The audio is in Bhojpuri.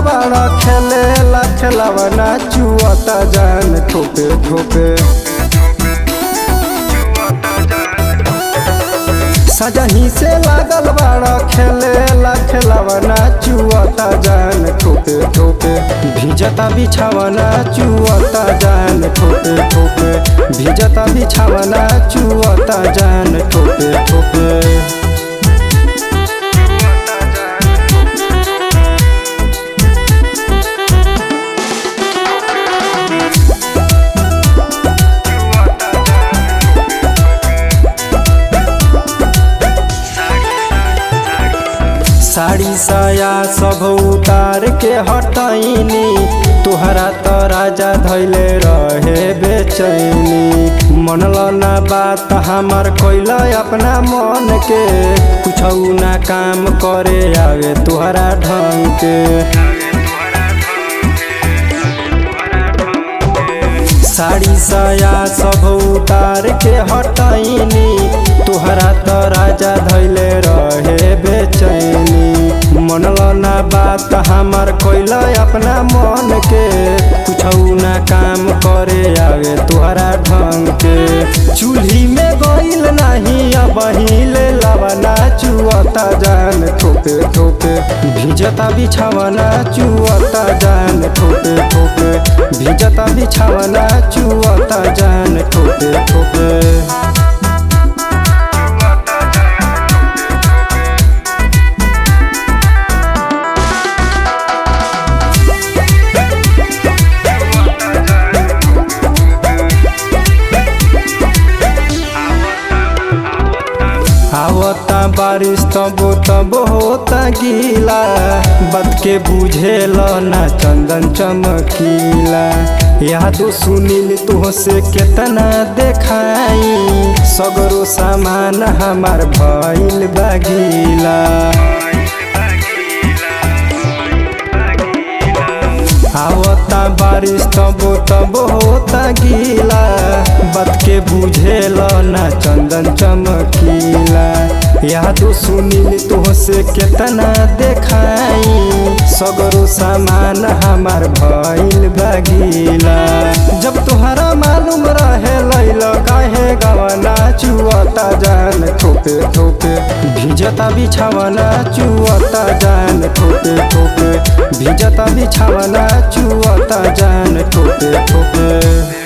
बाड़ा खेले ला खेलावना चुअता जान ठोपे ठोपे सजही से लागल बाड़ा खेले ला खेलावना चुअता जान ठोपे ठोपे भिजता बिछावना चुअता जान ठोपे ठोपे भिजता बिछावना चुअता जान ठोपे ठोपे साड़ी साया सब उतार के हटैनी तुहरा त राजा धैले रहे बेचैनी मनल ना बात हमार कैल अपना मन के कुछ ना काम करे आवे तुहरा ढंग के साड़ी साया सब उतार के हटैनी तुहरा त राजा धैले रहे बेचैनी मनल ना बात हमार कैल अपना मन के कुछ ना काम करे आवे तुहरा ढंग के चूल्ही में गईल नहीं अब हिले लवना चुअता जान ठोपे ठोपे भिजता बिछावना चुअता जान ठोपे ठोपे भिजता बिछावना चुअता जान ठोपे ठोपे आवता बारिश तब तब होता गीला बात के बुझेल ना चंदन चमकीला यादो सुनील तुहसे केतना देखाई सगरो सामान हमार भइल बागीला आवता बारिश तब तब होता गीला बात के बुझेल ना चंदन चमकीला यादो सुनील तुहसे केतना देखाई सगरो सामान हमार भइल बागीला जब तुहरा मालूम रहे लैल काहे गवना चुअता जान ठोपे ठोपे भिजता बिछावना चुअता जान ठोपे ठोपे भिजता बिछावना चुअता जान ठोपे ठोपे